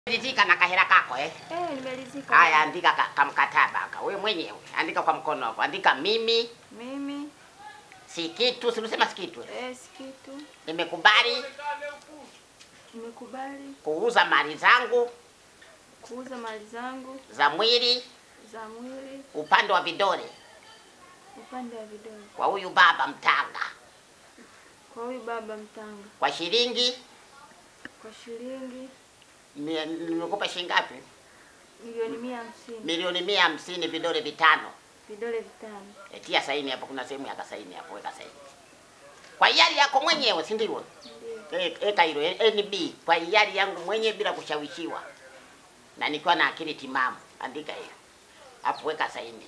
Ridhika na kahera kako eh? Eh, nimeridhika. Haya, andika ka, kamkataba ka wewe mwenyewe, andika kwa mkono wako, andika mimi Mimi si kitu, si unasema si kitu, eh, si kitu nimekubali nimekubali kuuza mali zangu kuuza mali zangu za mwili za mwili upande wa vidole upande wa vidole kwa huyu baba Mtanga kwa huyu baba Mtanga kwa shilingi kwa shilingi mia- nimekupa shilingi ngapi? milioni mia hamsini Milioni mia hamsini, vidole vitano. vidole vitano. E, tia saini hapo, kuna sehemu ya kasaini hapo, weka saini kwa hiari yako mwenyewe, si ndio? Ndio. E- Eka hilo NB kwa hiari yangu mwenyewe bila kushawishiwa na nikiwa na akili timamu, andika hiyo hapo, weka saini.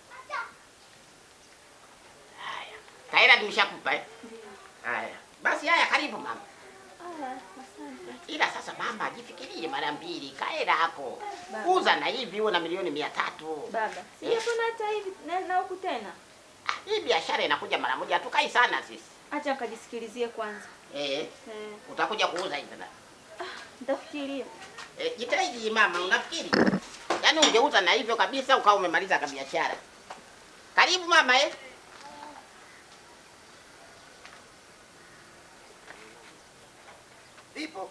Haya, kaera nimeshakupa eh? Haya basi, haya, karibu mama. Aya, asante. Ila sasa mama, jifikirie mara mbili, kaera hapo Baba. uza na hivi uwe na milioni mia tatu. Baba, sijapona hata hivi na na huku tena. Ah, Hii biashara inakuja mara moja, hatukai sana sisi Acha nikajisikilizie kwanza. eh. Eh, Utakuja kuuza hivi na nitafikiria. eh, jitahidi mama, unafikiri yaani ungeuza na hivyo kabisa ukawa umemaliza ka biashara. Karibu mama eh. Ipo.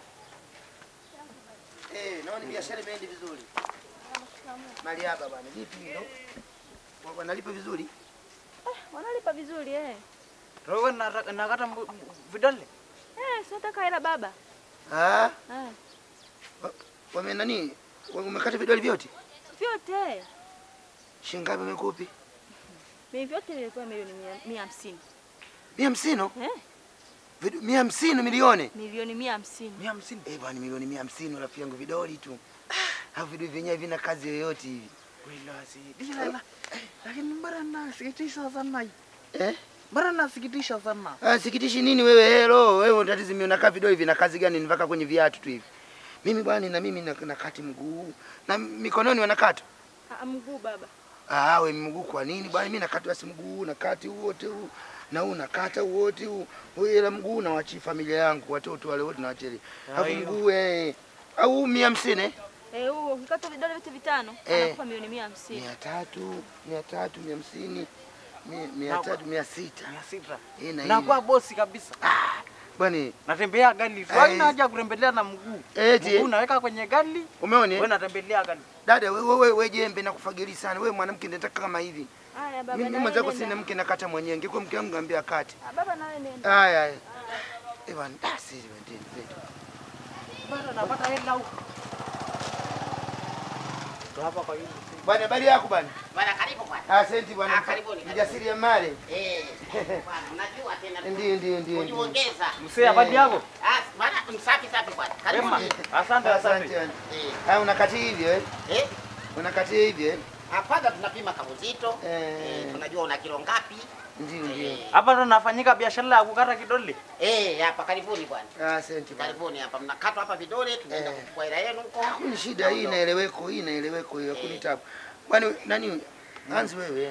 Eh, naona biashara imeenda vizuri. Mali hapa bwana, vipi hilo? Wa- Wanalipa vizuri? Wanalipa vizuri eh. Roho na nakata mbu- mbu- vidole. Eh, si nataka hela baba. Ah, Eh, wa- wame nani? Wa- Umekata vidole vyote? vyote. Shilingi ngapi umekupi? Mimi vyote vilikuwa milioni mia- mia hamsini. Mia hamsini? Eh, Vidu- Mia hamsini milioni? milioni mia hamsini. Mia hamsini. Eh, bwana milioni mia hamsini rafiki yangu vidoli tu. Hapo vidole vyenyewe vina kazi yoyote hivi. Kweli wasi. Dila la. Lakini mbona nasikitisha sana hii? Eh? Mbona nasikitisha sana? Ah, sikitishi nini wewe helo? Wewe unatatizo mimi unakaa vidole vina kazi gani nivaka kwenye viatu tu hivi? Mimi bwana na mimi nak- nakati mguu na mikononi wanakata. Ah, mguu baba. Ah, we mguu kwa nini bwana? Mimi nakata basi mguu, nakati huu wote huu na huu nakata huu wote huu. Wewe ila mguu na wachi familia yangu, watoto wale wote na wacheli. Alafu hiyo. mguu eh au mia hamsini eh? Eh, huo ukikata vidole vyote vitano, Eh. anakupa milioni mia hamsini. mia tatu, mia tatu, mia hamsini, mia, mia Na- tatu, mia sita. Mia sita. Eh, na Nakuwa bosi kabisa. Ah, bwana Natembea gari tu. Ai. Haina haja ya kutembelea na mguu. eti Mguu naweka kwenye gari. umeona? Wewe eh? natembelea gari. Dada wewe wewe we jembe na kufagili sana. Wewe mwanamke nataka kama hivi. Haya baba. Mimi na mwenzako wewe sina nenda. mke nakata mwenyewe. Ingekuwa mke wangu ngambia kati. Ah, Baba na wewe nenda. Haya haya. Eh bwana, ah sisi wendeni zetu. Bana napata hela huko. Tu hapa kwa hiyo. Bwana habari yako bwana? Bwana karibu bwana. Asante bwana. Ah, karibuni, karibuni. Mjasiri ya mali. Eh, bwana unajua tena. Ndio ndio ndio. ndio. Kujiongeza. Msee habari yako? Ah, bwana msafi safi bwana. Karibu. Wema. Asante Asante asante. bwana. Eh, Haya unakati hivyo eh? eh, Unakati hivyo eh? ah, kwanza tunapima kauzito. Eh. Eh, tunajua una kilo ngapi. Ndio ndio. Eh, Hapa ndo nafanyika biashara ya kukata kidole. Eh, hapa karibuni bwana. Ah, Asante bwana. Karibuni hapa mnakatwa hapa vidole tunaenda Eh. kuchukua hela yenu huko. Hakuna shida hii inaeleweko, hii inaeleweko hiyo, hakuna tabu. Bwana nani anzi wewe?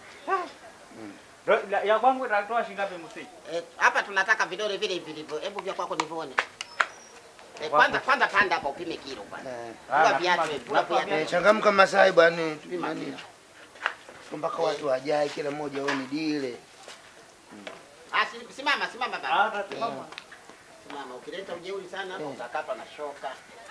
Ro- la- Ya kwangu itatoa shilingi ngapi msee? Eh, hapa tunataka vidole vile vilivyo. Hebu vya kwako nivione. Eh, Wako. kwanza kwanza panda hapa upime kilo bwana. Eh. Ah, Vua napima- viatu, vua napima viatu. Eh, changamka Masai bwana, Pima nani? kilo. Mpaka watu wajae kila mmoja aone dile. Ah, si- simama simama baba. Ah, tasimama. Simama, ukileta ujeuri sana hapa Eh. utakatwa na shoka.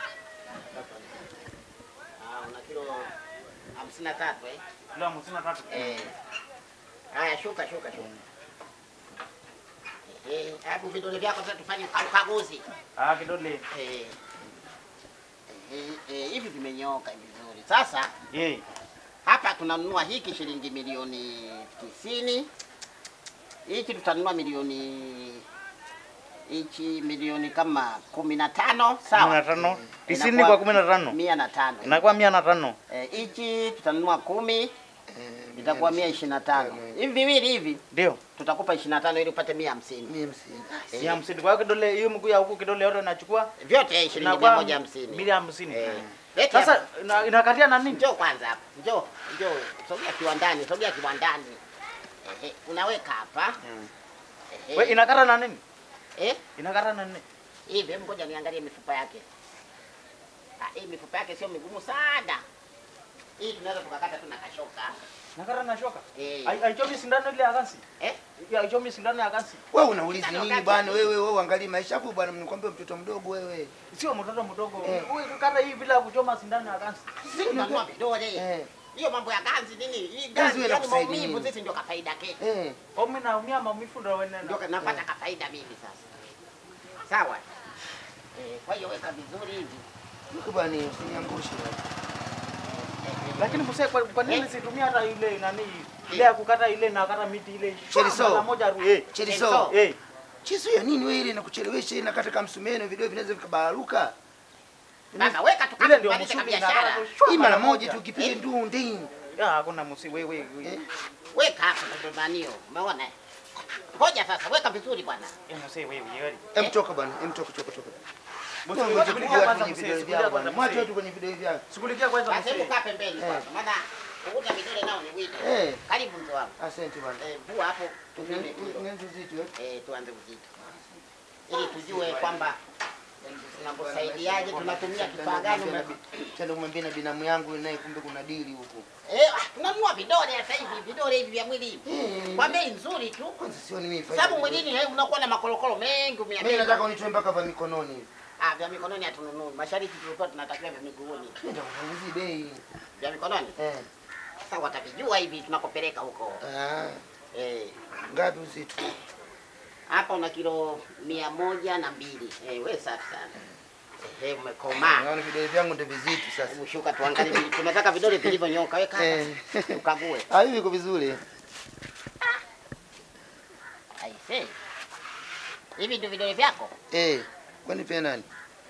Ah, una kilo hamsini na tatu eh? Kilo hamsini na tatu. Eh. Haya, shuka shuka shuka. Eh, hebu vidole vyako sasa tufanye uka- ukaguzi. Ah, kidole. Eh. Eh, eh, hivi vimenyooka hivi vizuri. Sasa Eh. hapa tunanunua hiki shilingi milioni tisini. Hiki tutanunua milioni hichi milioni kama kumi na tano Kumi na sawa. tano. Tisini Inakuwa kwa kumi na tano. Mia na tano. Inakuwa mia na tano. Eh, Hichi tutanunua kumi Eh, itakuwa mia ishirini na tano. Hivi viwili hivi Ndio. tutakupa ishirini na tano ili upate mia hamsini. Mia hamsini. Eh, Mia hamsini. Kwa hiyo kidole hiyo mguu ya huku kidole yote nachukua. Vyote eh, shilingi mia Inakuwa moja hamsini. Mia hamsini. Eh. Leti hapa. Sasa ina- inakatia na nini? Njoo kwanza hapa. Njoo, njoo. Sogea kiwandani, sogea kiwandani. Ehe, unaweka hapa. Ehe. We inakata na nini? Eh? Inakata na nini? Hivi hebu ngoja niangalie mifupa yake. Ah, hii mifupa yake sio migumu sana. Hii tunaweza tukakata tu na kashoka. Nakata na shoka. Eh. Ai- Aichomi sindano ile ya kansi. Eh? Ya aichomi sindano ya kansi. Wewe unauliza Sasa nini wakati- bwana? Wewe wewe uangalie maisha yako bwana, mnikwambia mtoto mdogo wewe. Sio mtoto mdogo. Eh. Wewe kata hii bila kuchoma sindano ya kansi. Sisi tunanunua vidole. Eh. Hiyo mambo ya ganzi nini? Hii Ganzi ganzi wewe yani inakusaidia maumivu nini? sisi ndio kafaida ketu. Eh. Kwa mimi naumia maumivu ndio wewe Ndio napata kafaida mimi sasa. Sawa. Eh, kwa hiyo weka vizuri hivi. Niko bwana, usiniangushe. Lakini mse kwa, kwa nini Eh? situmia hata ile nani ile ya kukata ile na kata miti ile Cheriso. Mara moja ru eh. Cheriso. Eh. Chizo ya nini wewe ile inakuchelewesha ina kata kama msumeno video vinaweza vikabararuka. Baba weka Ile tukate ndio tubadilishe mshuki biashara. nakata tu shwa Hii mara moja tu ukipiga Eh. ndu ndini. Ya hakuna msi wewe wewe. Eh. Weka hapo ndo manio. Umeona? Ngoja sasa weka vizuri bwana. Eh msi wewe wewe. Em toka bwana, em toka toka toka. Msi Ngoja wewe kupiga shughulikia watu kwanza kwenye msi. video Shughulikia vyao kwanza bwana. Mwache msi. watu kwenye video vyao. Shughulikia kwanza Basi hebu msi. kaa pembeni Eh. kwanza. Maana kuvuta vidole nao ni wito. Eh. Karibu mzee wangu. Asante bwana. Eh, vua hapo tupime kilo. Ngenzo zito eh. Eh, tuanze uzito. Ili tujue kwamba tunakusaidiaje, tunatumia kifaa gani. ume- Tena kumwambia na binamu yangu naye kumbe kuna dili huko. Eh, ah, tunanunua vidole sasa hivi, vidole hivi vya mwili hivi. Eh. Kwa bei nzuri tu. Kwanza sioni mimi faida. Sababu mwilini eh, unakuwa na makorokoro mengi mimi umeamini. nataka unitoe mpaka vya mikononi hivi. Ah, vya mikononi hatununui. Mashariki tulikuwa tunatakiwa vya miguuni. Nenda kupunguzi bei. Vya mikononi. Eh. Sasa watavijua hivi tunakopeleka huko. Ah, Eh, ngapi uzito? hapa una kilo mia moja na mbili. Eh, we safi sana. Eh, umekomaa. Naona vidole vyangu ndio vizito sasa. Hebu shuka tuangalie vile- tunataka vidole vilivyonyoka. Weka Eh. hapa. Tukague. Ah, hivi iko vizuri. Aise. Hivi ndio vidole vyako? Eh. Kwani pia nani?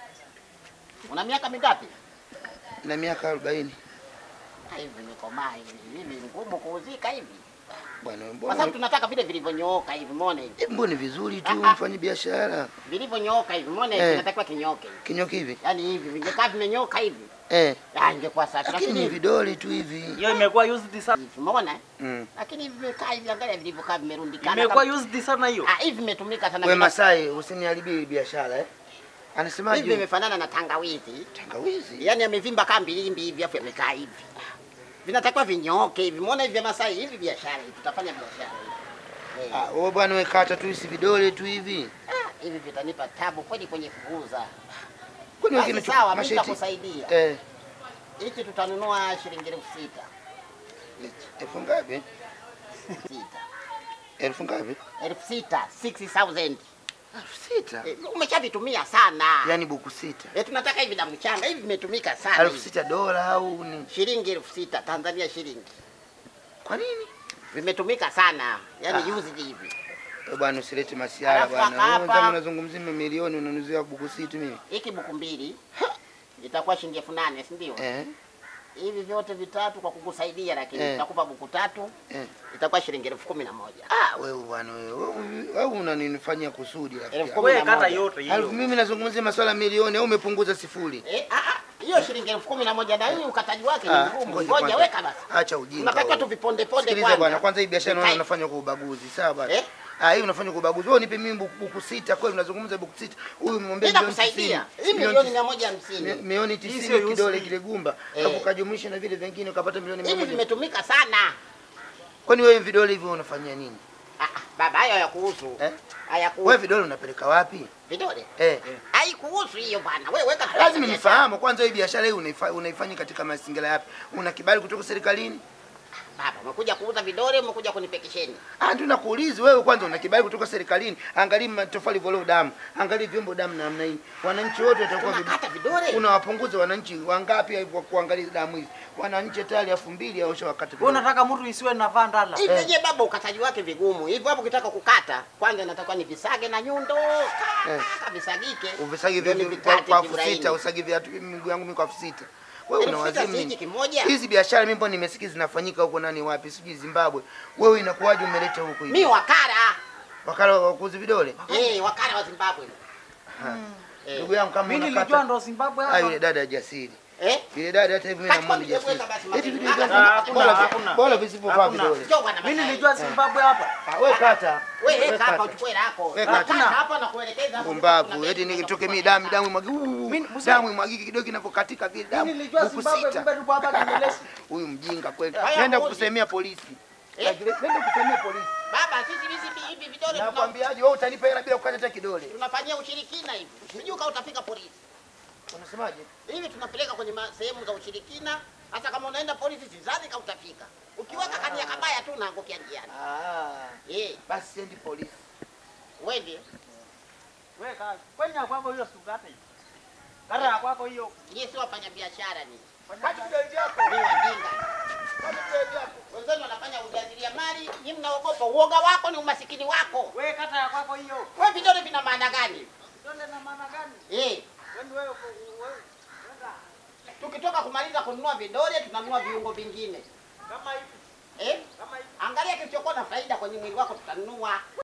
Una miaka mingapi? Na miaka 40. Ah, Hivi vimekomaa hivi. Hivi ngumu kuuzika hivi. Bwana Kwa mbona sababu tunataka vile vilivyonyooka hivi, umeona hivi. Eh, mbona ni vizuri tu Ah, ah. mfanye biashara. Vilivyonyooka hivi, umeona hivi, Eh. inatakiwa kinyoke. Kinyoki hivi. Yaani hivi vingekaa vimenyoka hivi. Eh. Ah, ingekuwa safi. Lakini ni Lakini vidole tu hivi. Hiyo imekuwa used sana. hivi, umeona? eh? Mm. Lakini hivi vimekaa hivi, angalia vilivyokaa vimerundikana. Imekuwa kama- used sana hiyo. Ah, hivi vimetumika sana. We vina- Masai, usiniharibie biashara eh. Hivi Anasemaje? vimefanana na tangawizi. Tangawizi. Yaani amevimba kama mbilimbi hivi afu yamekaa hivi. Vinatakiwa vinyooke hivi. Umeona hivi vya Masai hivi biashara hivi. Tutafanya biashara hivi. Eh. Ah, wewe bwana wewe kata tu hizi vidole tu hivi. Ah, hivi vitanipa tabu kweli kwenye kuuza. Kwani wewe Basi kinacho sawa, mimi masheti? nitakusaidia. Eh. Hiki tutanunua shilingi elfu sita. Elfu ngapi? Sita. Elfu ngapi? Elfu sita, 60,000. Elfu sita. Eh, umeshavitumia sana. Yaani buku sita. Eh, tunataka hivi na mchanga hivi vimetumika sana. Elfu hivi. sita dola au ni? Shilingi elfu sita Tanzania shilingi. Kwa nini? Vimetumika sana. Yaani Ah. used hivi. Eh, bwana usilete masiara Alafu bwana. hapa- Wewe wenzangu unazungumzia mamilioni unanuzia buku sita mimi. Hiki buku mbili itakuwa shilingi elfu nane si ndio? Eh. Hivi vyote vitatu kwa kukusaidia lakini Eh. nitakupa buku tatu Eh. itakuwa shilingi elfu kumi na moja. Ah, wewe bwana wewe. Wewe- Wewe unanifanyia kusudi rafiki. Elfu yangu. kumi Wewe na kata moja. yote Alafu hiyo. mimi nazungumzia masuala ya milioni au umepunguza sifuri? Eh, ah, ah, hiyo shilingi elfu kumi na moja na hii ukataji wake ni Ah, mgumu. ngoja Ngoja kwanza. weka basi. Acha ujinga. Unatakiwa wewe. tu viponde ponde Sikiliza kwanza. bwana, kwanza hii biashara naona Vikae. unafanya kwa ubaguzi, sawa bwana? Eh? Ah, hii unafanya kwa ubaguzi. Wewe unipe mimi buku, buku sita, kweli unazungumza buku sita. Huyu umemwambia Mimi milioni nakusaidia. 90. Hii Milioni milioni 90. mia moja Mi- hamsini. milioni sio 90 kidole used. kile gumba. Eh. Hapo kajumlisha na vile vingine ukapata milioni Hivi 100. vimetumika sana. Kwani wewe vidole hivyo unafanyia nini? Ah, ah, baba hayo hayakuhusu. Eh? Wewe Hayakuhusu. vidole unapeleka wapi? Vidole. Eh. Haikuhusu hiyo bwana. Wewe weka tu Lazima biashara. nifahamu kwanza hii biashara hii unaifa- unaifanya katika mazingira yapi? Una kibali kutoka serikalini? Baba, umekuja kuuza vidole, umekuja kunipekesheni. Ah, ndio nakuuliza wewe kwanza una kibali kutoka serikalini. Angalia matofali voleo damu. Angalia vyombo damu namna hii. Wananchi wote watakuwa vibi- Tunakata vidole. unawapunguza wananchi wangapi kwa kuangalia damu hizi? Wananchi tayari elfu mbili au shawakata Wewe unataka mtu isiwe na vandala. Hivi Eh. je, baba ukataji wake vigumu. Hivyo hapo ukitaka kukata, kwanza natakiwa ni visage na nyundo. Eh. Kaka visagike. Uvisagi Ndio vya ni kwa vikate kwa elfu kiulaini. sita, usagi viatu miguu yangu mimi kwa elfu sita. Wewe Elfu una sita wazimu si hiki nini? kimoja. Hizi biashara mimi mbona nimesikia zinafanyika huko nani wapi? Sijui Zimbabwe. Wewe inakuwaje umeleta huko hivi? Mi wakara. Wakala wa kuuza vidole? Eh, wakara wa Zimbabwe. Ha. Eh. Ndugu yangu kama Mimi unakata nilijua ndo Zimbabwe Ah, yule hapa. dada jasiri. Eh? Vile dada hata hivi mimi Kachukua namwona video weka jasiri. basi Eti mapema. video Ah, gani? hakuna, Bora hakuna. bora visivyofaa Hakuna. vidole. Njoo bwana Mimi Masai. nilijua Zimbabwe hapa. Ah, wewe kata. Wewe Wewe weka hapa kata. uchukue lako. Wewe Kata kata. hapa na kuelekeza hapo. Pumbavu, Kuna eti begi nikitoke za mimi kufanya damu damu imwagike. Mimi- Uu, Damu imwagike kidogo inavyokatika vile Mimi damu. nilijua Huku Zimbabwe sita. kumbe tupo hapa Kinyelesi. Huyu mjinga kweli. Haya, Nenda mbuzi. kusemea polisi. Eh? Nenda kusemea polisi. Baba, sisi hivi hivi vidole tuna- Nakwambiaje wewe utanipa hela bila kukata hata kidole. tunafanyia ushirikina hivi. Sijui kama utafika polisi. Unasemaje? Hivi tunapeleka kwenye ma- sehemu za ushirikina. Hata kama unaenda polisi sidhani kama utafika. Ukiweka kania kabaya tu unaangukia njiani. Ah, Eh, basi sendi polisi. wewe Wewe kaa. Kwenya kwako hiyo sukate. Kara ya kwako hiyo. nyie si wafanya biashara ni. Kati vidole vyako. Ni wajinga. Kati vidole vyako. Wenzenu wanafanya ujasiriamali, nyinyi mnaogopa. Uoga wako ni umasikini wako. Wewe kata ya kwako hiyo. Wewe vidole vina maana gani? Vidole na maana gani? Eh, Wewe wewe wewe. tukitoka kumaliza kununua vidole tunanunua viungo vingine. Kama hivi. Eh? Kama hivi. Angalia kilichokuwa na faida kwenye mwili wako tutanunua.